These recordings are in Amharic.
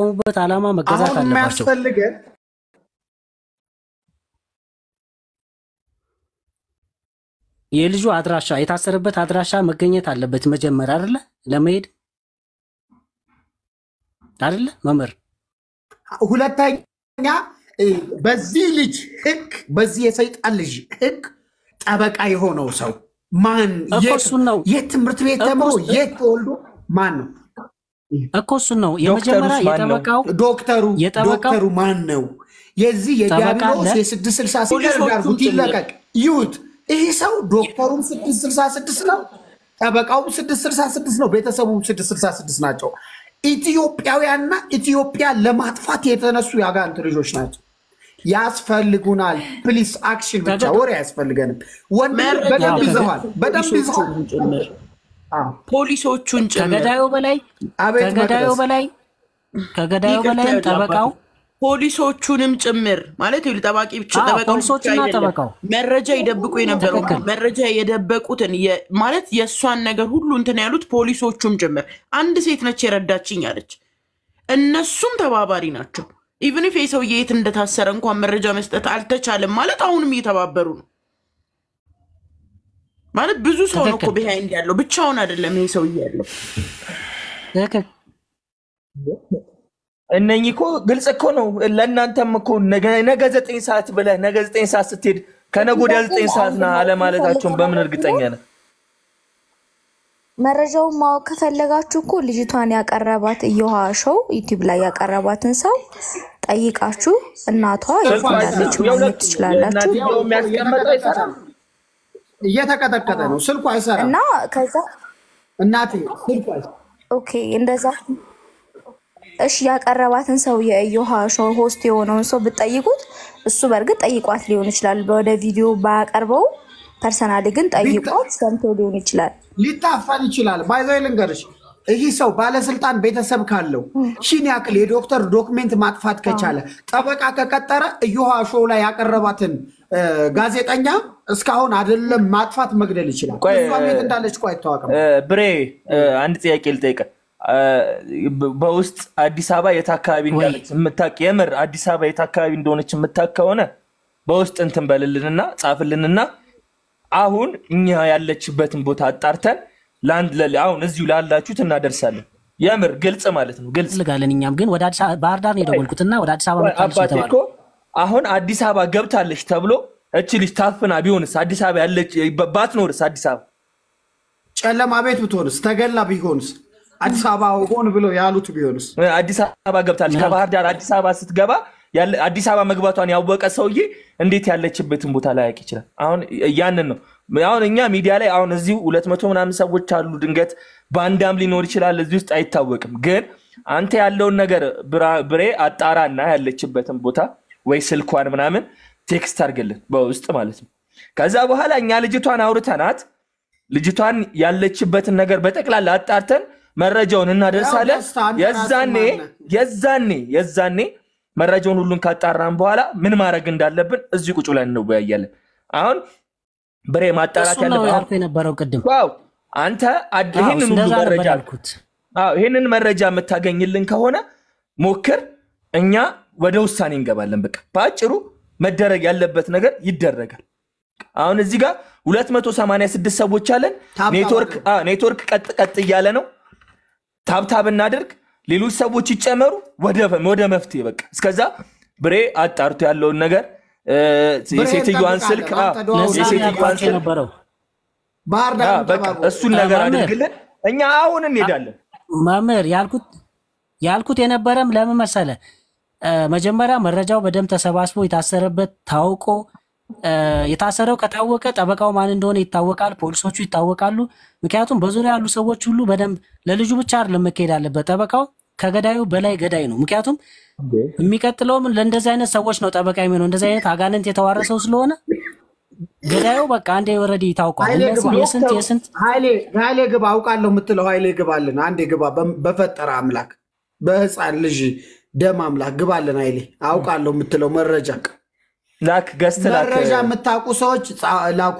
ለተቋቋሙበት ዓላማ መገዛት አሁን አለባቸው። የሚያስፈልገን የልጁ አድራሻ የታሰረበት አድራሻ መገኘት አለበት መጀመሪያ አይደለ? ለመሄድ አይደለ መምህር? ሁለተኛ እ፣ በዚህ ልጅ ህግ በዚህ የሰይጣን ልጅ ህግ ጠበቃ የሆነው ሰው ማን እኮ የት እሱን ነው የት ትምህርት ቤት እኮ ተምሮ እሱ- የት ተወልዶ ማን ነው እኮ እሱን ነው የመጀመሪያ ዶክተሩስ ማን ነው? የጠበቃው ዶክተሩ የጠበቃው- ዶክተሩ ማን ነው የዚህ ጠበቃ የዲያብሎስ አለ? የስድስት ስልሳ ፖሊሶቹም ስድስት ያርጉት ጭምር። ይለቀቅ ይዩት ይህ ሰው ዶክተሩም ስድስት ስልሳ ስድስት ነው ጠበቃውም ስድስት ስልሳ ስድስት ነው ቤተሰቡም ስድስት ስልሳ ስድስት ናቸው ኢትዮጵያውያንና ኢትዮጵያ ለማጥፋት የተነሱ የአጋንንት ልጆች ናቸው ያስፈልጉናል ፕሊስ አክሽን ብቻ ተገ- ወሬ አያስፈልገንም ወንድ መረጃ በደንብ ተገ- ይዘዋል በደንብ ይዘዋል ፖሊሶቹን ጭምር አዎ። ፖሊሶቹን ጭምር ከገዳዩ በላይ አቤት ከገዳዩ መቅደስ በላይ ከገዳዩ ይቅርታ በላይም ያለው ጠበቃው አባቴ። ፖሊሶቹንም ጭምር ማለት ይኸውልህ፣ ጠባቂ ብቻ አዎ፣ ጠበቃው ብቻ ፖሊሶቹና አይደለም። ጠበቃው። መረጃ ይደብቁ የነበረው ትክክል። መረጃ የደበቁትን የ- ማለት የእሷን ነገር ሁሉ እንትን ያሉት ፖሊሶቹም ጭምር። አንድ ሴት ነች የረዳችኝ አለች። እነሱም ተባባሪ ናቸው። ኢቭን ፍ የሰውዬ የት እንደታሰረ እንኳን መረጃ መስጠት አልተቻለም ማለት አሁንም እየተባበሩ ነው ማለት ብዙ ሰው ነው እኮ ትክክል። ቢሃይንድ ያለው ብቻውን አይደለም ይሄ ሰውዬ ያለው። ትክክል እነኚህ እኮ ግልጽ እኮ ነው። ለእናንተም እኮ ነገ ነገ ዘጠኝ ሰዓት ብለህ ነገ ዘጠኝ ሰዓት ስትሄድ ከነገ ወዲያ ዘጠኝ ሰዓት ና አለማለታቸውን በምን እርግጠኛ ነህ? መረጃውን ማወቅ ከፈለጋችሁ እኮ ልጅቷን ያቀረባት እየውሃ ሾው ዩቲዩብ ላይ ያቀረባትን ሰው ጠይቃችሁ እናቷ የት እንዳለች ማግኘት ትችላላችሁ። እናትየው የሚያስቀመጠው አይሰራም። እየተቀጠቀጠ ነው ስልኩ አይሰራም እና ከዛ እናቴ ስልኩ አይሰራም ኦኬ እንደዛ እሺ ያቀረባትን ሰው የእዮሃ ሾው ሆስት የሆነውን ሰው ብትጠይቁት እሱ በእርግጥ ጠይቋት ሊሆን ይችላል። ወደ ቪዲዮ ባያቀርበው ፐርሰናሊ ግን ጠይቋት ሰምቶ ሊሆን ይችላል። ሊታፈን ይችላል። ባይዘይ ልንገርሽ፣ ይህ ሰው ባለስልጣን ቤተሰብ ካለው ሺን ያክል የዶክተር ዶክሜንት ማጥፋት ከቻለ ጠበቃ ከቀጠረ እዮሃ ሾው ላይ ያቀረባትን እ፣ ጋዜጠኛ እስካሁን አይደለም ማጥፋት መግደል ይችላል። ቆይ፣ እሷም የት እንዳለች እኮ አይታወቅም። እ፣ ብሬ እ፣ አንድ ጥያቄ ልጠይቅህ። እ፣ በ- በውስጥ አዲስ አበባ የት አካባቢ እንዳለች የምታውቅ የምር አዲስ አበባ የት አካባቢ እንደሆነች የምታውቅ ከሆነ በውስጥ እንትን በልልንና ጻፍልንና አሁን እኛ ያለችበትን ቦታ አጣርተን ለአንድ ለ- አሁን እዚሁ ላላችሁት እናደርሳለን። የምር ግልጽ ማለት ነው ግልጽ እንፈልጋለን። እኛም ግን ወደ አዲስ አበባ ባህር ዳር ነው የደወልኩትና ወደ አዲስ አበባ መጣለች አባቴ እኮ የተባለው አሁን አዲስ አበባ ገብታለች ተብሎ እች ልጅ ታፍና ቢሆንስ አዲስ አበባ ያለች ባትኖርስ አዲስ አበባ ጨለማ ቤት ብትሆንስ፣ ተገላ ቢሆንስ፣ አዲስ አበባ ሆን ብለው ያሉት ቢሆንስ? አዲስ አበባ ገብታለች። ከባህር ዳር አዲስ አበባ ስትገባ ያለ- አዲስ አበባ መግባቷን ያወቀ ሰውዬ እንዴት ያለችበትን ቦታ ላያውቅ ይችላል? አሁን ያንን ነው አሁን እኛ ሚዲያ ላይ አሁን እዚሁ ሁለት መቶ ምናምን ሰዎች አሉ። ድንገት ባንዳም ሊኖር ይችላል እዚህ ውስጥ አይታወቅም። ግን አንተ ያለውን ነገር ብራ- ብሬ አጣራና ያለችበትን ቦታ ወይ ስልኳን ምናምን ቴክስት አድርግልን በውስጥ ማለት ነው። ከዛ በኋላ እኛ ልጅቷን አውርተናት ልጅቷን ያለችበትን ነገር በጠቅላላ አጣርተን መረጃውን እናደርሳለን። ያው ደስታ፣ አንተ የዛኔ ራስህ ማነህ? የዛኔ የዛኔ መረጃውን ሁሉን ካጣራን በኋላ ምን ማድረግ እንዳለብን እዚህ ቁጭ ብለን እንወያያለን። አሁን ብሬ ማጣራት እሱን ነው ያለብህ ያልኩ የነበረው ቅድም። ዋው አንተ አድ- አዎ፣ ይህንን ሁሉ እንደዛ ነበር መረጃ ያልኩት። አዎ ይህንን መረጃ የምታገኝልን ከሆነ ሞክር፣ እኛ ወደ ውሳኔ እንገባለን። በቃ በአጭሩ መደረግ ያለበት ነገር ይደረጋል። አሁን እዚህ ጋር 286 ሰዎች አለን። ታብታብ ኔትወርክ አዎ፣ ኔትወርክ ቀጥ ቀጥ እያለ ነው። ታብታብ እናድርግ፣ ሌሎች ሰዎች ይጨመሩ፣ ወደ ወደ መፍትሄ በቃ እስከዛ ብሬ አጣርቶ ያለውን ነገር እ፣ ብሬ የሴትዮዋን እንጠብቃለን። ስልክ አዎ፣ አንተ ደዋውል። ለዛ ነው የሴትዮዋን ያልኳቸው ስልክ የነበረው ባህር አዎ፣ ዳር በቃ ተባብሮ እሱን ነገር መምህር፣ አድርግልን። እኛ አሁን እንሄዳለን። መምህር ያልኩት ያልኩት የነበረም ለምን መሰለ እ፣ መጀመሪያ መረጃው በደንብ ተሰባስቦ የታሰረበት ታውቆ እ፣ የታሰረው ከታወቀ ጠበቃው ማን እንደሆነ ይታወቃል፣ ፖሊሶቹ ይታወቃሉ። ምክንያቱም በዙሪያ ያሉ ሰዎች ሁሉ በደንብ ለልጁ ብቻ አይደለም መካሄድ አለበት። ጠበቃው ከገዳዩ በላይ ገዳይ ነው። ምክንያቱም የሚቀጥለውም ለእንደዚህ አይነት ሰዎች ነው ጠበቃ የሚሆነው። እንደዚህ አይነት አጋንንት የተዋረሰው ስለሆነ ገዳዩ በቃ አንዴ ወረዲ ታውቋል። ኃይሌ እነዚህ ግባ የስንት የስንት ኃይሌ ኃይሌ ግባ አውቃለሁ የምትለው ኃይሌ ግባልን። አንዴ ግባ፣ በ- በፈጠረ አምላክ በህፃን ልጅ ደም አምላክ ግባልን። ኃይሌ አውቃለሁ የምትለው መረጃ ላክ ገስት ላክ መረጃ የምታውቁ ሰዎች ጻ- ላኩ።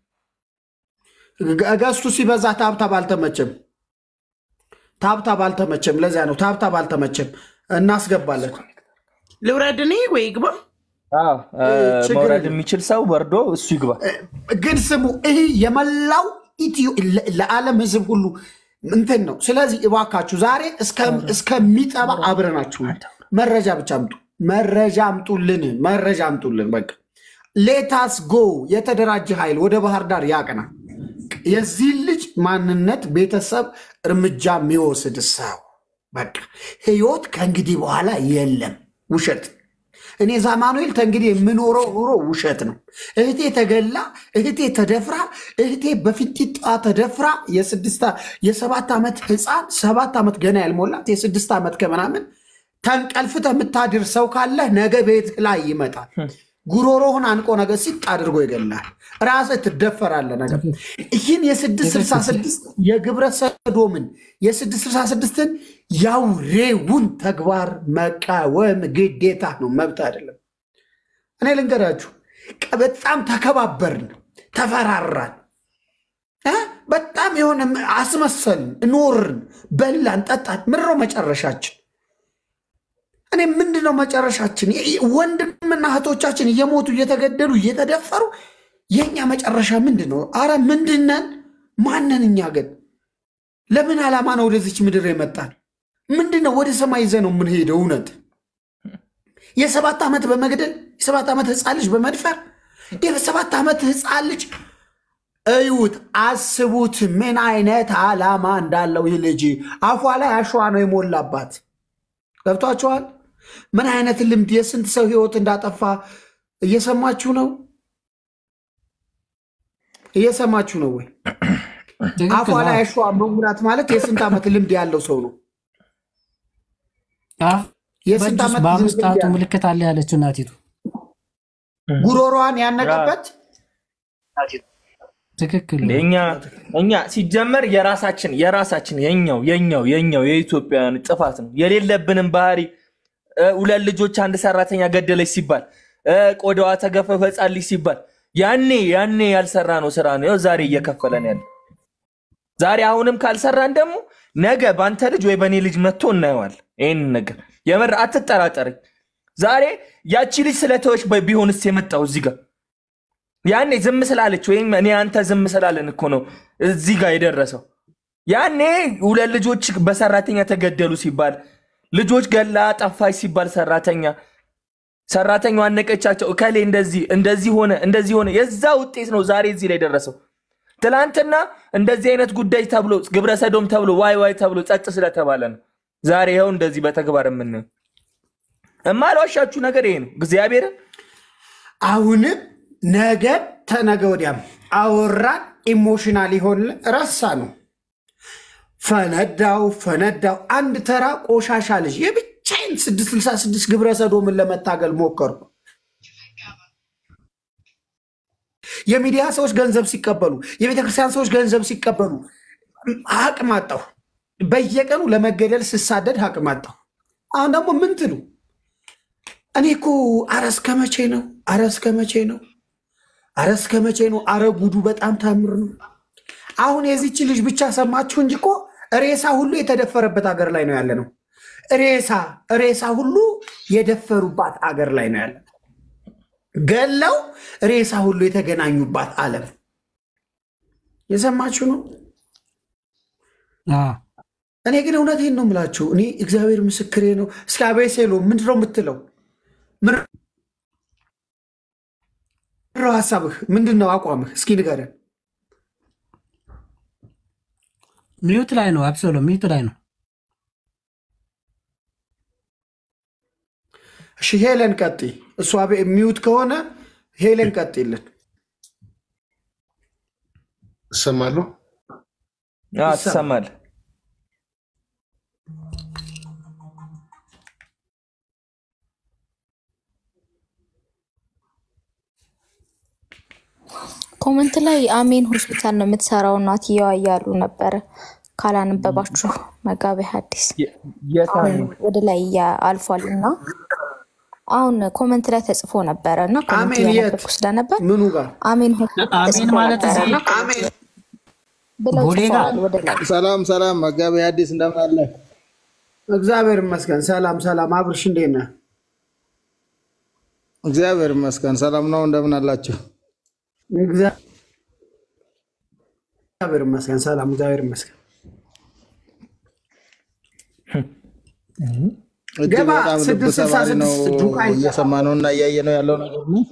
ገ- ገዝቱ ሲበዛ ታብታብ አልተመቸም፣ ታብታብ አልተመቸም። ለዚያ ነው ታብታብ አልተመቸም። እናስገባለን። ልውረድ እኔ ወይ ግባ? አዎ፣ እ፣ ችግር መውረድ የለም። የሚችል ሰው ወርዶ እሱ ይግባ። ግን ስሙ ይህ የመላው ኢትዮ ለ- ለዓለም ህዝብ ሁሉ እንትን ነው። ስለዚህ እባካችሁ ዛሬ እስከ- እስከሚጠባ አብረናችሁ ነን። መረጃ ብቻ አምጡ፣ መረጃ አምጡልን፣ መረጃ አምጡልን። በቃ ሌታስ ጎ የተደራጀ ኃይል ወደ ባህር ዳር ያቅና። የዚህ ልጅ ማንነት ቤተሰብ እርምጃ የሚወስድ ሰው በቃ ህይወት ከእንግዲህ በኋላ የለም። ውሸት እኔ ዛማኑኤል ተንግዲህ የምኖረው ኑሮ ውሸት ነው። እህቴ ተገላ፣ እህቴ ተደፍራ፣ እህቴ በፊንጢጣ ተደፍራ የስድስት የሰባት ዓመት ህፃን ሰባት ዓመት ገና ያልሞላት የስድስት ዓመት ከምናምን ተንቀልፍተ የምታድር ሰው ካለ ነገ ቤት ላይ ይመጣል። ጉሮሮህን አንቆ ነገ ሲጥ አድርጎ ይገላል። ራስህ ትደፈራለህ። ነገር ይህን የስድስት ስልሳ ስድስት የግብረ ሰዶምን የስድስት ስልሳ ስድስትን ያውሬውን ተግባር መቃወም ግዴታ ነው፣ መብት አይደለም። እኔ ልንገራችሁ፣ ቀ- በጣም ተከባበርን፣ ተፈራራን፣ እ? በጣም የሆነ አስመሰልን፣ ኖርን፣ በላን፣ ጠጣን። ምድረው መጨረሻችን እኔ ምንድን ነው መጨረሻችን? የ- ወንድምና እህቶቻችን እየሞቱ እየተገደሉ እየተደፈሩ የእኛ መጨረሻ ምንድን ነው? አረ ምንድነን? ማንን? እኛ ግን ለምን ዓላማ ነው ወደዚች ምድር የመጣን? ምንድን ነው ወደ ሰማይ ይዘ ነው የምንሄደው? እውነት የሰባት ዓመት በመግደል የሰባት ዓመት ህፃን ልጅ በመድፈር የሰባት ዓመት ህፃን ልጅ እዩት፣ አስቡት ምን አይነት ዓላማ እንዳለው ይህ ልጅ አፏ ላይ አሸዋ ነው የሞላባት። ገብቷችኋል? ምን አይነት ልምድ የስንት ሰው ህይወት እንዳጠፋ እየሰማችሁ ነው? እየሰማችሁ ነው ወይ? አፏ ትክክል። ላይ አሸዋ መሙላት ማለት የስንት ዓመት ልምድ ያለው ሰው ነው። አዎ። የስንት በእጁ ዓመት በአምስት ልምድ ጣቱ ያለው ምልክት አለ ያለችው እናቲቱ ጉሮሯን ያነቀበት ትክክል ነው። እኛ እኛ ሲጀመር የራሳችን የራሳችን የኛው የኛው የኛው የኢትዮጵያውያን ጥፋት ነው። የሌለብንም ባህሪ እ፣ ሁለት ልጆች አንድ ሰራተኛ ገደለች ሲባል እ፣ ቆዳዋ ተገፈፈ ሕፃን ልጅ ሲባል ያኔ ያኔ ያልሰራ ነው ስራ ነው ይኸው ዛሬ እየከፈለን ያለ ዛሬ አሁንም ካልሰራን ደግሞ ነገ በአንተ ልጅ ወይ በእኔ ልጅ መጥቶ እናየዋል። ይህን ነገር የምር አትጠራጠርኝ። ዛሬ ያቺ ልጅ ስለተወች በ- ቢሆንስ የመጣው እዚህ ጋር ያኔ ዝም ስላለች ወይም እኔ አንተ ዝም ስላለን እኮ ነው እዚህ ጋር የደረሰው። ያኔ ሁለት ልጆች በሰራተኛ ተገደሉ ሲባል ልጆች ገላ ጠፋች ሲባል ሰራተኛ ሰራተኛው አነቀቻቸው እከሌ እንደዚህ እንደዚህ ሆነ እንደዚህ ሆነ የዛ ውጤት ነው ዛሬ እዚህ ላይ ደረሰው። ትላንትና እንደዚህ አይነት ጉዳይ ተብሎ ግብረ ሰዶም ተብሎ ዋይ ዋይ ተብሎ ጸጥ ስለተባለ ነው ዛሬ ይኸው እንደዚህ በተግባር የምናየው። እማልዋሻችሁ ነገር ይሄ ነው እግዚአብሔርን አሁንም ነገ ተነገ ወዲያም አወራን ኢሞሽናል ይሆን ረሳ ነው ፈነዳው ፈነዳው። አንድ ተራ ቆሻሻ ልጅ የብቻዬን 666 ግብረ ሰዶምን ለመታገል ሞከርኩ። የሚዲያ ሰዎች ገንዘብ ሲቀበሉ፣ የቤተ ክርስቲያን ሰዎች ገንዘብ ሲቀበሉ አቅም አጣሁ። በየቀኑ ለመገደል ስሳደድ አቅም አጣሁ። አሁን ደግሞ ምን ትሉ? እኔ እኮ አረ እስከ መቼ ነው? አረ እስከ መቼ ነው? አረ እስከ መቼ ነው? አረ ጉዱ በጣም ታምር ነው። አሁን የዚች ልጅ ብቻ ሰማችሁ እንጂ እኮ ሬሳ ሁሉ የተደፈረበት አገር ላይ ነው ያለ ነው። ሬሳ ሬሳ ሁሉ የደፈሩባት አገር ላይ ነው ያለ ነው። ገለው ሬሳ ሁሉ የተገናኙባት ዓለም የሰማችሁ ነው። አዎ። እኔ ግን እውነቴን ነው የምላችሁ። እኔ እግዚአብሔር ምስክሬ ነው። እስከ አቤሴሎ ምንድን ነው የምትለው? ምንድን ነው ሀሳብህ? ምንድን ነው አቋምህ? እስኪ ንገረን። ሚዩት ላይ ነው። አብሶሎ ሚዩት ላይ ነው። እሺ ሄለን ቀጥይ። እሷ ቤ- ሚዩት ከሆነ ሄለን ቀጥይልን። እሰማለሁ። አዎ፣ ትሰማለህ። ኮመንት ላይ አሜን ሆስፒታል ነው የምትሰራው እናትየዋ እያሉ ነበረ። ካላነበባችሁ መጋቤ ሐዲስ የ- የታኑ ወደ ላይ እያ- አልፏል እና አሁን ኮመንት ላይ ተጽፎ ነበረ እና ኮመንት አሜን የት? እያነበብኩ ስለነበር ምኑ ጋር አሜን ሆስፒታል አሜን ተጽፎ ማለት ነበረ እዚህ እና ብለው ቦሌ ጋር? ጽፈዋል ወደ ላይ ሰላም ሰላም፣ መጋቢ ሐዲስ እንደምን አለ? እግዚአብሔር ይመስገን። ሰላም ሰላም። አብርሽ እንዴት ነህ? እግዚአብሔር ይመስገን ሰላም ነው። እንደምን አላችሁ? እግዚአብሔር ይመስገን። ሰላም እግዚአብሔር ይመስገን። እጅግ ገባ በጣም ልብ ስድስት ስልሳ ሰባሪ ነው ስድስት ዱቃይ እየሰማ ነው እና እያየ ነው ያለው ነገር ነው።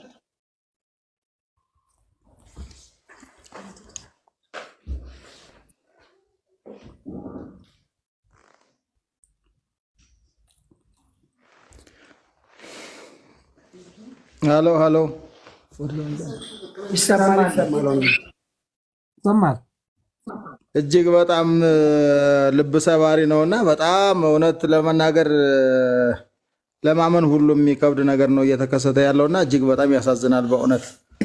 ሀሎ ሀሎ ይሰማል ይሰማል። ይሰማል። እጅግ በጣም እ፣ ልብ ሰባሪ ነው እና በጣም እውነት ለመናገር እ፣ ለማመን ሁሉ የሚከብድ ነገር ነው እየተከሰተ ያለው እና እጅግ በጣም ያሳዝናል በእውነት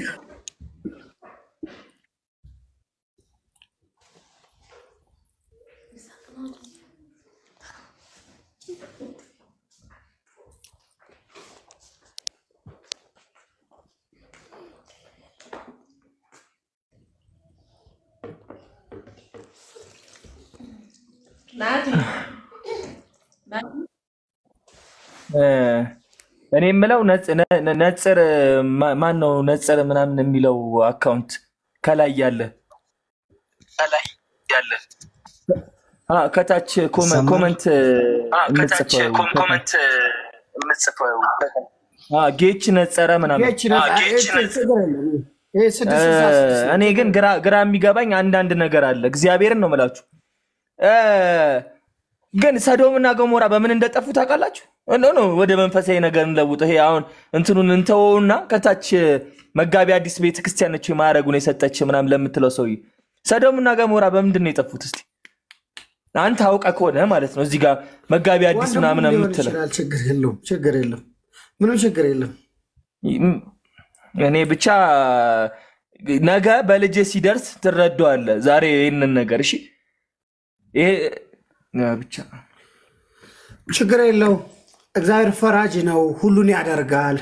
እ፣ እኔ የምለው ነጽ- ነ- ነ- ነጽር ማ- ማን ነው ነጽር ምናምን የሚለው አካውንት ከላይ ያለ አ፣ ከታች ኮመ- ኮመንት የምጽፈው አ፣ ጌች ነጸረ ምናምን ጌች ነህ? አይ፣ ችግር የለም። ይሄ ስድስት ስልሳ ስድስት እኔ ግን ግራ ግራ የሚገባኝ አንዳንድ ነገር አለ። እግዚአብሔርን ነው የምላችሁ። እ፣ ግን ሰዶምና ገሞራ በምን እንደጠፉ ታውቃላችሁ? ኖ ኖ ወደ መንፈሳዊ ነገር እንለውጥ። ይሄ አሁን እንትኑን እንተወውና ከታች መጋቢ አዲስ ቤተክርስቲያን ነች ማዕረጉን የሰጠች ምናምን ለምትለው ሰውዬ ሰዶምና ገሞራ በምንድን ነው የጠፉት? እስቲ አንተ አውቀህ ከሆነ ማለት ነው እዚህ ጋር መጋቢ አዲስ ወንድሙ ምናምን ሊሆን የምትለው ይችላል። ችግር የለውም። ችግር የለም። ምንም ችግር የለም። እኔ ብቻ ነገ በልጄ ሲደርስ ትረዳዋለህ። ዛሬ ይህንን ነገር እሺ፣ ይሄ ብቻ ችግር የለው። እግዚአብሔር ፈራጅ ነው፣ ሁሉን ያደርጋል።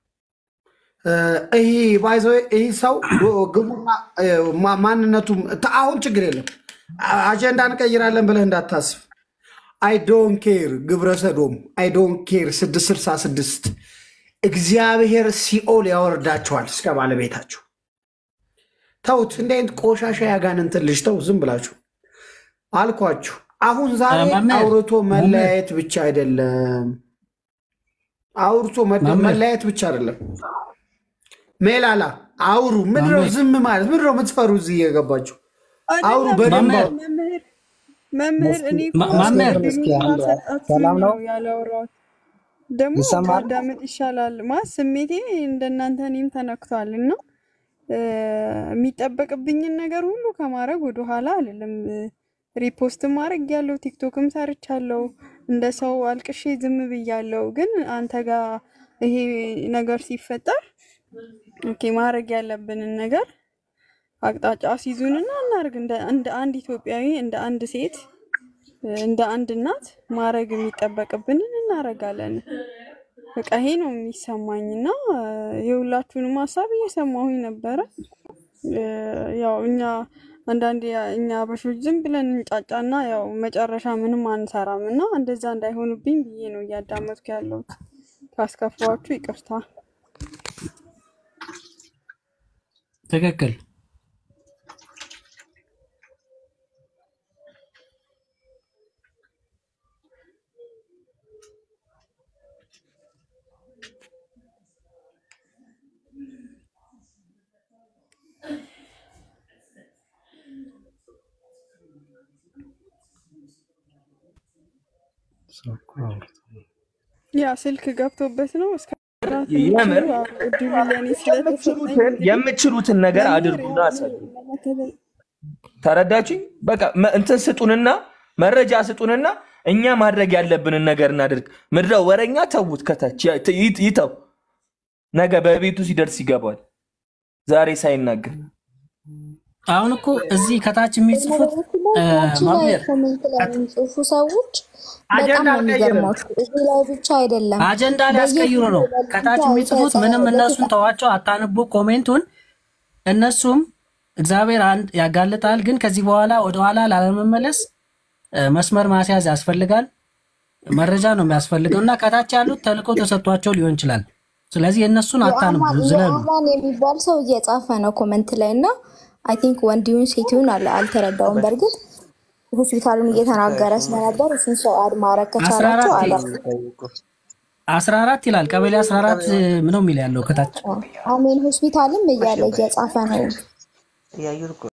ይህ ባይዘ ይህ ሰው ግቡና እ፣ ማ- ማንነቱም ተ- አሁን ችግር የለም። አጀንዳ እንቀይራለን ብለህ እንዳታስብ። አይ ዶን ኬር ግብረ ሰዶም አይ ዶን ኬር ስድስት ስልሳ ስድስት እግዚአብሔር ሲኦል ያወርዳቸዋል እስከ ባለቤታችሁ። ተውት። እንደ አይነት ቆሻሻ ያጋንንትን ልጅ ተው፣ ዝም ብላችሁ አልኳችሁ። አሁን ዛሬ እ፣ መምህር፣ አውርቶ መለያየት ብቻ አይደለም። አውርቶ መደ- መምህር። መለያየት ብቻ አይደለም። ሜላላ አውሩ። ምንድነው መምህር። ዝም ማለት? ምንድነው የምትፈሩ? እዚህ እየገባችሁ አውሩ አይደለም በደንብ መምህር። አውሩ። መምህር መምህር እኔ እኮ ማ- መምህር። ጓደኞች ካልሰጣችሁኝ ሰላም ነው? ነው ያላወራሁት። ደግሞ ይሰማል? ታዳምጥ ይሻላል። ማለት ስሜቴ እንደናንተ እኔም ተነክቷል እና እ፣ የሚጠበቅብኝን ነገር ሁሉ ከማድረግ ወደኋላ አልልም። እ፣ ሪፖስትም ማድረግ ያለው ቲክቶክም ሰርቻለሁ። እንደ ሰው አልቅሼ ዝም ብያለሁ። ግን አንተ ጋር ይሄ ነገር ሲፈጠር ኦኬ ማድረግ ያለብንን ነገር አቅጣጫ አስይዙንና እናርግ። እንደ እንደ አንድ ኢትዮጵያዊ፣ እንደ አንድ ሴት፣ እንደ አንድ እናት ማድረግ የሚጠበቅብንን እናረጋለን። በቃ ይሄ ነው የሚሰማኝ እና የሁላችሁንም ሀሳብ እየሰማሁኝ ነበረ። እ፣ ያው እኛ አንዳንድ እኛ አበሾች ዝም ብለን እንጫጫና ያው መጨረሻ ምንም አንሰራም እና እንደዛ እንዳይሆንብኝ ብዬ ነው እያዳመጥኩ ያለሁት። ካስከፋችሁ ይቅርታ። ትክክል። ያ ስልክ ገብቶበት ነው እስከ የምር እድሉ ለእኔ ስለተሰጠኝ የምትችሉትን የምትችሉትን ነገር አድርጉና አሳዩ። ተረዳችኝ? በቃ መ- እንትን ስጡንና መረጃ ስጡንና እኛ ማድረግ ያለብንን ነገር እናድርግ። ምድረ ወረኛ ተዉት፣ ከታች ያ- ት- ይት- ይተው። ነገ በቤቱ ሲደርስ ይገባል። ዛሬ ሳይናገር አሁን እኮ እዚህ ከታች የሚጽፉት እ፣ ታች ላይ መምህር ኮሜንት ላይ የሚጽፉ ሰዎች በጣም አጀንዳ ነው አልቀየርም። የሚገርማችሁ። እዚህ ላይ ብቻ አይደለም አጀንዳ ሊያስቀይሩ ነው። በየጊዜው ከታች ብቻ የሚጽፉት ምንም የተጻፈ እነሱን ተዋቸው፣ አታንቡ ኮሜንቱን። እነሱም እግዚአብሔር አንድ ያጋልጣል፣ ግን ከዚህ በኋላ ወደኋላ ላለመመለስ እ፣ መስመር ማስያዝ ያስፈልጋል። መረጃ ነው የሚያስፈልገው እና ከታች ያሉት ተልእኮ ተሰጥቷቸው ሊሆን ይችላል። ስለዚህ የእነሱን አታንቡ፣ ዝለሉ። የአማን የሚባል ሰው እየጻፈ ነው ኮመንት ላይ እና አይ ቲንክ ወንዲውን ሴቲውን አለ አልተረዳውም። በእርግጥ ሆስፒታሉን እየተናገረ ስለነበር እሱን ሰው አድ ማድረግ ከቻላቸው አላ አስራ አራት ይላል ቀበሌ አስራ አራት ነው የሚል ያለው ከታች አሜን ሆስፒታልም እያለ እየጻፈ ነው